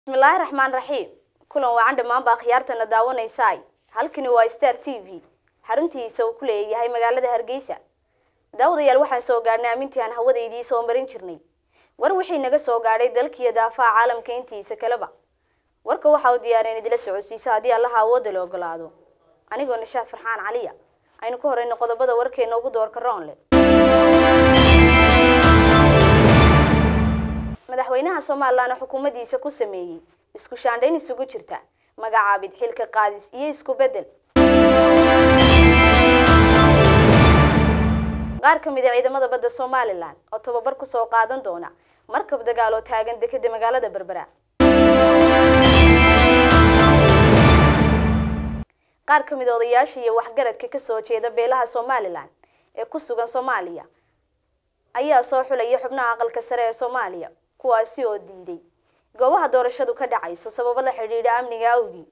bismillaahi raxmaan raxiim kulan wacan dhammaanba akhyaartana daawanaysaay halkani waa star t v xaruntiisa uu ku leeyahay magaalada hargeysa daawadayaal waxaan soo gaadhnay amintii aan hawadaydii soo marin jirnay war wixii naga soo gaadhay dalkiiyo daafaha caalamka intiisa kaleba warka waxa uu diyaareen idila socodsiiso haddii allaha awoodda la ogolaado anigoo nishaad farxaan caliya aynu ka horeyno qodobada warkeena ugu doorka roonle madaxweynaha somalilan xukuumaddiisa ku sameeyey isku shaandhayn isugu jirta magacaabid xilka qaadis iyo isku beddel qaar ka mid a ciidamada badda somalilan oo tababar ku soo qaadan doona markab dagaal oo taagan dekeda magaalada berbera qaar ka mid a odayaasha iyo waxgaradka kasoo jeeda beelaha somalilan ee ku sugan soomaaliya ayaa soo xulaya xubnaha aqalka sare ee soomaaliya kuwaasi oo diiday goobaha doorashadu ka dhacayso sababo la xidhiidha amniga awgii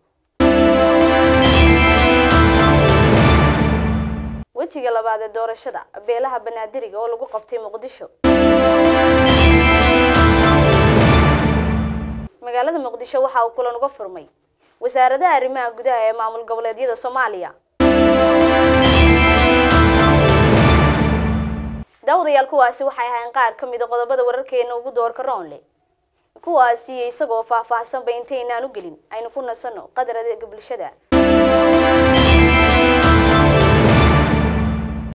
wejiga labaad ee doorashada beelaha banaadiriga oo lagu qabtay muqdisho magaalada muqdisho waxa uu kulan uga furmay wasaaradaha arrimaha gudaha ee maamul goboleedyada soomaaliya daawadayaal kuwaasi waxay ahayn qaar ka mid a qodobada wararkeena ugu doorka roonle kuwaasi isagoo faahfaahsanba intaynaan u gelin aynu ku nasanno qadar adeega bulshada